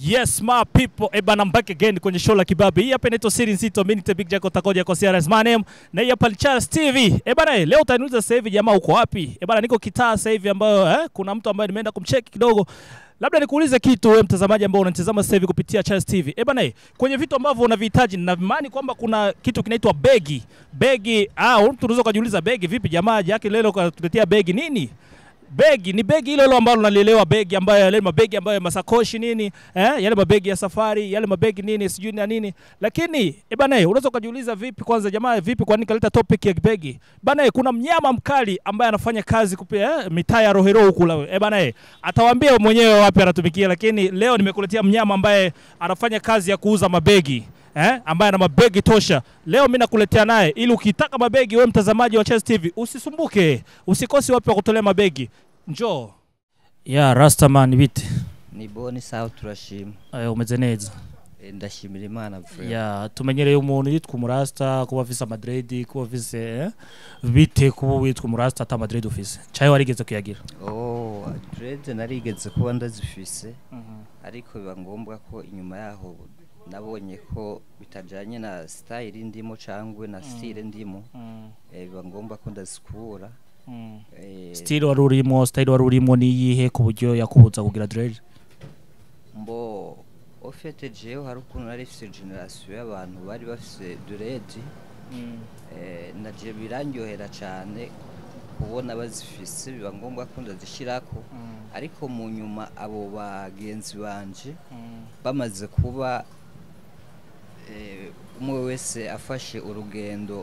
Yes my people, eh bana, I'm back again kwenye show la kibabe. Hii hapa inaitwa Siri Nzito, mimi ni Big Jack Takoja kwa CRS my name. Na hii hapa ni Charles TV. Eh bana, eh, leo utaniuliza sasa hivi jamaa uko wapi? Eh bana, niko kitaa sasa hivi ambayo eh, kuna mtu ambaye nimeenda kumcheck kidogo. Labda nikuulize kitu wewe mtazamaji ambao unanitazama sasa hivi kupitia Charles TV. Eh bana, eh, kwenye vitu ambavyo unavihitaji na imani kwamba kuna kitu kinaitwa begi. Begi, ah, mtu unaweza kujiuliza begi vipi jamaa yake leo katuletea begi nini? begi ni begi hilo hilo ambalo nalielewa begi ambayo yale mabegi ambayo masakoshi nini eh, yale mabegi ya safari yale mabegi nini sijui na nini lakini eh bana eh, unaweza ukajiuliza vipi kwanza jamaa vipi kwa nini kaleta topic ya begi bana eh, kuna mnyama mkali ambaye anafanya kazi kupia eh, mitaa ya Rohero huku la eh bana eh, atawaambia mwenyewe wapi anatumikia lakini leo nimekuletea mnyama ambaye anafanya kazi ya kuuza mabegi eh, ambaye ana mabegi tosha. Leo mimi nakuletea naye ili ukitaka mabegi, wewe mtazamaji wa Chess TV usisumbuke, usikosi wapi wa kutolea mabegi. Njoo ya Rastaman bite ni boni sawa turashima eh, umeze neza Eh, ndashimira imana vure ya tumenyereye umuntu yitwa umurasta kuba afise amadredi kuba afise eh, bite kuba witwa umurasta ata madredi ufise caye warigeze kuyagira oh dread narigeze kuba ndazifise ariko biba ngombwa ko inyuma yaho nabonye ko bitajanye na style ndimo cangwe na style ndimo eh, biba ngombwa ko ndazikura eh, style wari urimo style wari urimo niyihe ku buryo yakubuza kugira dread mbo ofete jewe hari ukuntu nari fise generation y'abantu bari bafise dread eh, naje birandyohera cane kubona bazifise biba ngombwa ko ndazishirako ariko mu nyuma abo bagenzi banje bamaze kuba eh, umwe wese afashe urugendo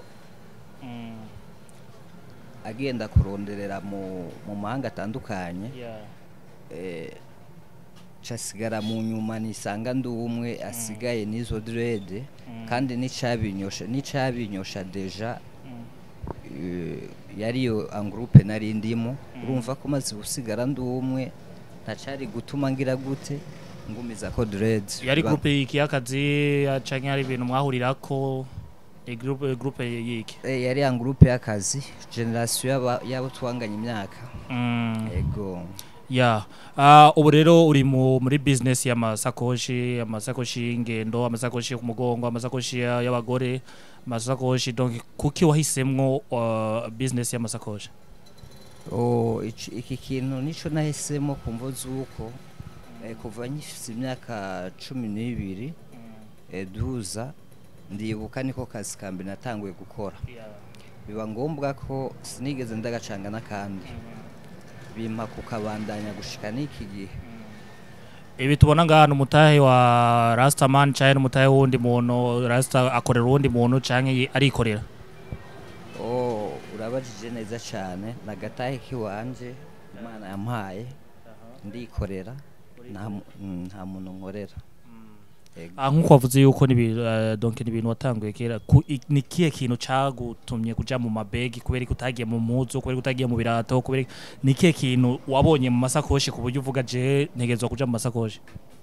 agenda kuronderera mu, mu mahanga atandukanye eh, casigara mu nyuma nisanga ndi umwe asigaye n'izo dread kandi n'icabinyosha n'icabinyosha deja eh, yariyo angroupe nari ndimo urumva ko maze gusigara ndi umwe ntacari gutuma ngira gute ngumiza ko dread yari Biba- groupe yiki y'akazi canke hari ibintu mwahurirako e groupe e groupe yiki Eh, yari angroupe y'akazi generation y'aba- y'abo twanganye imyaka mm. ego ya uh, ubu rero uri mu, muri business y'amasakoshi amasakoshi y'ingendo amasakoshi yo ku mugongo amasakoshi ya- y'abagore amasakoshi donc kuki wahisemwo uh, business y'amasakoshi Oh, ici- iki kintu nico nahisemo kumvo z'uko eh, kuva nkifise imyaka cumi n'ibiri eh, duza ndibuka niko kazi kambi natanguye gukora biba ngombwa ko sinigeze ndagacanga n'akandi bimpa kukabandanya gushika n'iki gihe ibi tubona ngaha ni umutahe wa rastaman canke n'umutahe w'uwundi muntu rasta akorera uwundi muntu canke yi- arikorera oh, urabajije neza cane nagatahe kiwanje imana yampaye ndikorera nta mu- mm, nta muntu nkorera Ego. Ah, nkuko wavuze yuko ni ibintu, eh, donc ni ibintu watanguye kera ku- i- ni kihe kintu cagutumye kuja mu mabegi kubera ko utagiye mu muzu kubera ko utagiye mu birato kubera ni kihe kintu wabonye mu masakoshi ku buryo uvuga je ntegerezwa kuja mu masakoshi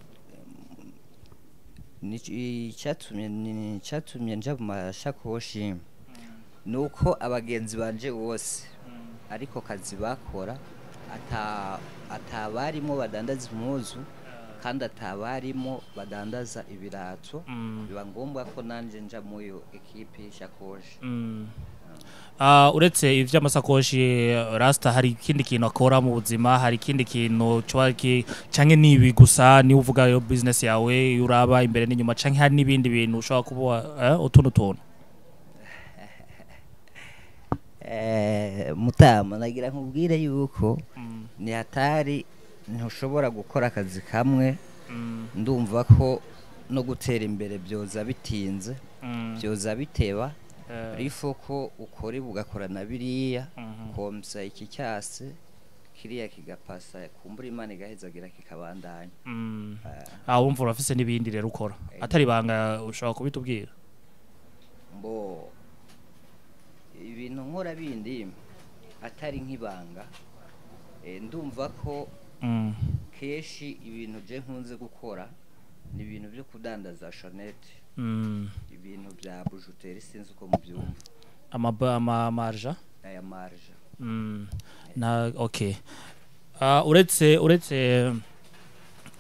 Ni- icyatumye ni- icyatumye nja mu mashakoshi ni uko abagenzi banje bose ariko kazi bakora ata atabarimo badandaza impuzu kandi atabarimo badandaza ibirato Mm. biba ngombwa ko nanje nja muri iyo ekipe y'ishakoshi Mm. Ah, uretse ivy'amasakoshi rasta hari ikindi kintu akora mu buzima hari ikindi kintu coba ki canke nibi gusa ni uvuga yo business yawe iyo uraba imbere n'inyuma canke hari n'ibindi bintu ushobora kuba eh, utuntu tuntu Eh, mutama nagira nkubwire yuko ni hatari ntushobora gukora akazi kamwe Mm. ndumva ko no gutera imbere byoza bitinze Mm. byoza biteba Eh, rifo ko ukora ibi ugakora na biriya mhm. komsa iki cyase kiriya kigapasa kumbura imana igahezagira kikabandanya Mm. Eh, Ah, wumva urafise n'ibindi rero ukora atari ibanga ushobora kubitubwira mbo ibintu nkora bindi atari nk'ibanga eh, ndumva ko Mm. kenshi ibintu je nkunze gukora ni ibintu byo kudandaza shonete Mm. ibintu bya bujuteri sinzi uko mubyumva Amaba- ama marja aya marja Mm. na okay Ah, uretse uretse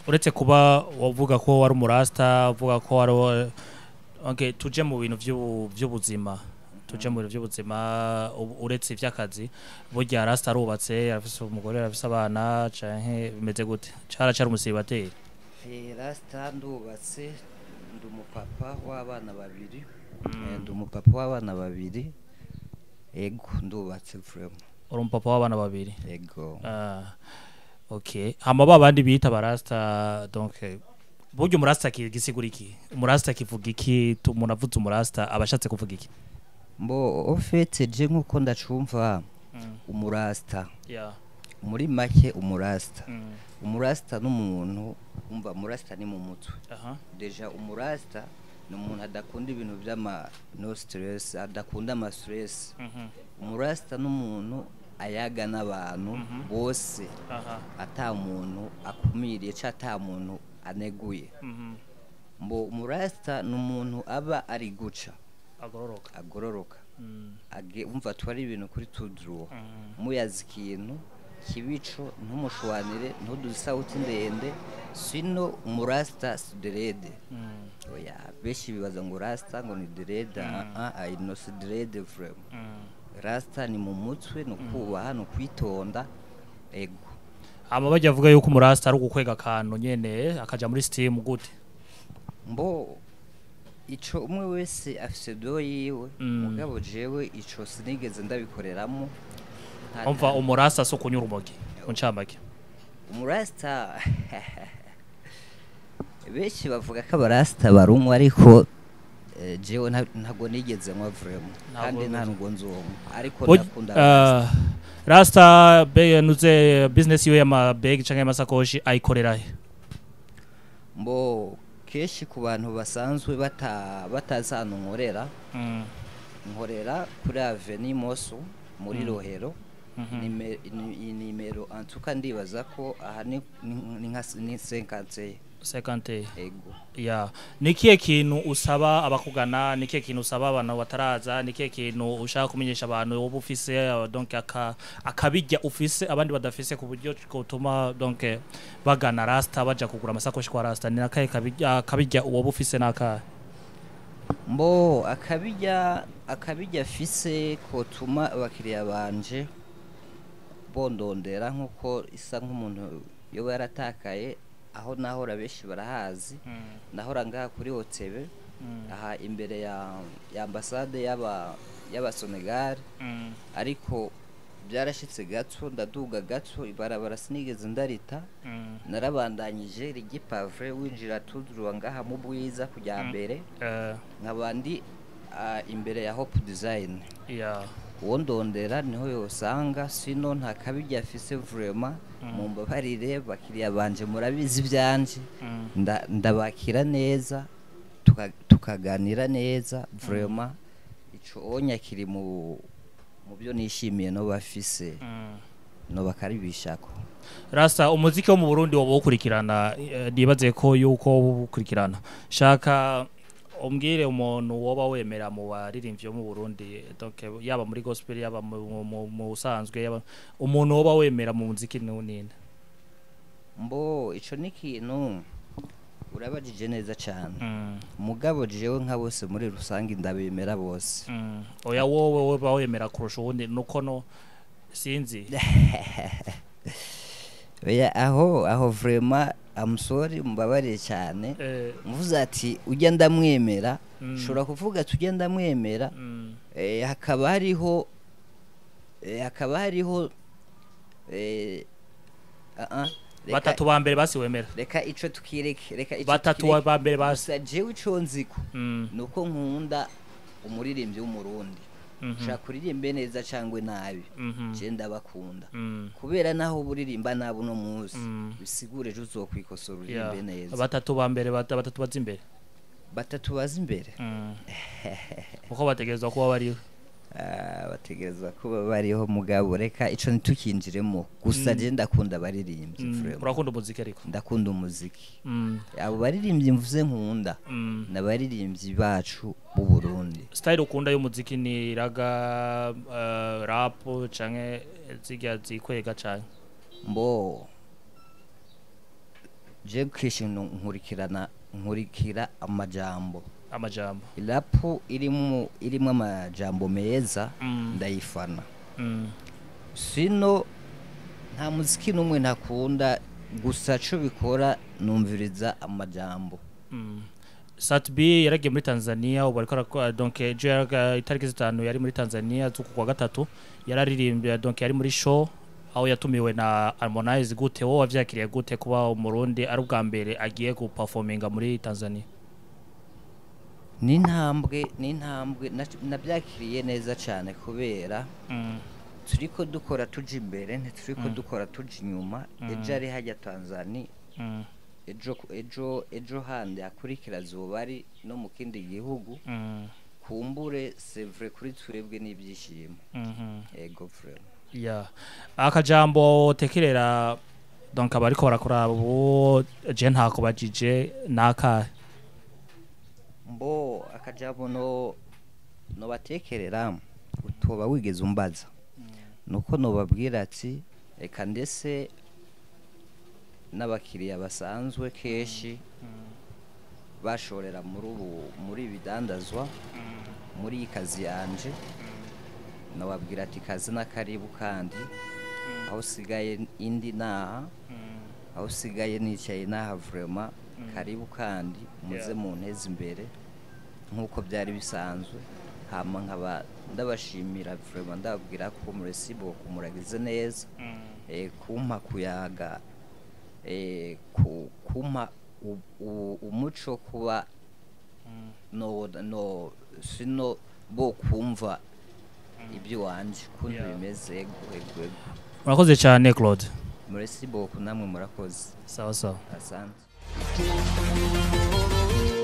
uretse kuba wavuga ko wari umurasta uvuga ko wari wa- okay, tuje mu bintu vy'ubu- vy'ubuzima tuje mu bintu vy'ubuzima u- uretse ivy'akazi burya rasta arubatse arafise umugore arafise abana canke bimeze gute caracara umusibateri rasita ndubatse ndi umupapa w'abana babiri Eh, ndi umupapa w'abana babiri ego ndubatse vrema uri umupapa w'abana babiri ego Ah, okay hama ba bandi bita barasta donc eh, burya umurasta ki- gisigura iki umurasta kivuga iki Tu- umuntu avuze umurasta aba ashatse kuvuga iki mbo ofete je nk'uko ndacumva umurasta yeah. muri make umurasta mm. umurasta n'umuntu umva umurasta ni mu mutwe aha deja umurasta ni umuntu adakunda ibintu by'ama no stress adakunda ama stress Mhm. umurasta n'umuntu ayaga n'abantu Mhm. bose aha ata muntu akumiriye cyangwa ata muntu aneguye Mhm. mbo umurasta ni umuntu aba ari guca agororoka agororoka Mm. age umva twari ibintu kuri tudruwa Mm. muyazi ikintu kibico ntumushwanire ntuduze isawuti ndende sino umurasta si derede Mm. oya benshi bibaza ngo rasta ngo ni derede Mm. ah ah ino si derede vrema Mm. rasta ni mu mutwe ni ukubaha ni ukwitonda ego hama bajya avuga yuko umurasta ari ugukwega akantu nyene akaja muri steam gute mbo ico umwe wese afise do yiwe Mm. mugabo jewe ico sinigeze ndabikoreramo Nta- umva umurasta si ukunyura umogi mu ncamake umurasta benshi bavuga ko abarasta barunywa ariko eh, jewe nta- ntago nigeze nywa vrema Ntabwo kandi nta wigeze. nubwo nzonywa ariko Burya- ndakunda ah, rasta be nuze business yiwe y'amabegi canke y'amasakoshi ayikorera he mbo kenshi ku bantu basanzwe bata batazi ahantu nkorera Mm. nkorera kuri aveni moso muri Mm. rohero Mhm. Nime- ni- iyi nimero antuka ndibaza ko aha ni ni- ni nka ni senkante sekante ego ya ni kihe kintu usaba abakugana ni kihe kintu usaba abantu bataraza ni kihe kintu ushaka kumenyesha abantu wowe ufise uh, donc aka akabijya ufise abandi badafise ku buryo gutuma donc bagana rasta baja kugura amasakoshi kwa rasta ni nakahe kabijya akabijya wowe ufise nakahe mbo akabijya akabijya fise kotuma abakiriya banje bondondera nk'uko isa nk'umuntu yoba yaratakaye aho nahora benshi barahazi nahora ngaha kuri hotebe aha imbere ya ya ambasade y'aba y'abasenegali ariko byarashitse gato ndaduga gato ibarabara sinigeze ndarita narabandanyije rigipave winjira tuduruwa ngaha mu bwiza kujya Mm. mbere Eh, nkabandi ah, imbere ya hope design ya uwo ndondera niho yosanga sino nta kabijya afise vrema Mm. mumbabarire bakiriya banje murabizi ibyanje mm, nda- ndabakira neza tuka- tukaganira neza vrema ico onya kiri mu mu byo nishimiye no bafise mm. no bakaribishako rasta umuziki wo mu burundi woba uwukurikirana eh, nibaze ko yuko woba uwukurikirana shaka umbwire umuntu woba wemera mu baririmbyi bo mu burundi donc yaba muri gospel yaba mu- mu- mu- mu busanzwe yaba umuntu woba wemera mu muziki ni ninde mbo ico ni ikintu urabajije neza cyane Mm, mugabo jewe nka bose muri rusange ndabemera bose mm. oya wowe woba wemera kurusha uwundi nuko no sinzi oya aho aho vrema amusori mbabarire cyane Eh, mvuze ati ujya ndamwemera Mm. ushobora kuvuga ati ujya ndamwemera mm, eh, hakaba hariho eh, hakaba hariho eh, ah, ah, reka- batatu ba mbere basi wemera reka ico tukireke reka ico batatu tukireke. ba mbere basi gusa jewe ico nziko Mm, nuko nkunda umuririmbyi w'umurundi mhm, ushaka kuririmbe neza cyangwa nabi mhm, je ndabakunda mm. kubera naho buririmba nabi uno munsi Mm. bisigure ejo uzokwikosora Yeah. uririmbe neza batatu ba mbere bata- batatu baza imbere batatu baza imbere Mm. uko bategerezwa kuba bariho Ah, bategerezwa kuba bariho mugabo reka ico ntitukinjiremo gusa Mm. je ndakunda abaririmbyi Mm, vraiment. urakunda umuziki ariko ndakunda umuziki Mm, abo baririmbyi mvuze nkunda mm. ni abaririmbyi bacu b'u Burundi style ukunda y'umuziki ni raga uh, rap canke zirya zikwega cane mbo je kenshi nu- nkurikirana nkurikira amajambo amajambo irapu irimo irimo amajambo meza Mm. ndayifana Mm. sino nta muziki n'umwe ntakunda gusa co bikora numviriza amajambo Mm. Sat B yaragiye muri Tanzania ubu ariko arakora donc ejo yaraga- itariki zitanu yari muri Tanzania z'uku kwa gatatu yararirimbye donc yari muri show aho yatumiwe na Harmonize gute wowe wavyakiriye gute kuba umurundi ari ubwa mbere agiye guperforminga muri Tanzania n'intambwe n'intambwe na- nabyakiriye neza cyane kubera mm. turiko dukora tuja imbere ntituriko Mm. dukora tuja inyuma Mm. ejo ari hajya tanzania Mm. ejo ejo ejo handi hakurikira zoba ari no mu kindi gihugu Mm. kumbure sevre kuri twebwe n'ibyishimo Mhm. ego vrema Yeah. akajambo tekerera donc abariko barakora ubu je ntako bajije nakahe mbo akajambo no no batekerera utoba wigeze umbaza nuko nobabwira ati reka ndetse n'abakiriya basanzwe kenshi bashorera muri ubu muri ibidandazwa muri iyi kazi yanje nababwira ati kazi n'akaribu kandi aho usigaye indi naha aho usigaye nicaye naha vrema karibu kandi muze Yeah. munteze imbere nk'uko byari bisanzwe hama nkaba ndabashimira vrema ndababwira ko muresibo muragize neza eh, kumpa kuyaga eh, ku- kumpa u- u- umuco kuba no no sino bo kumva ibyo wanje kuntu Yeah. bimeze ego ego ego murakoze cyane Claude muresi boku namwe murakoze sawa sawa asante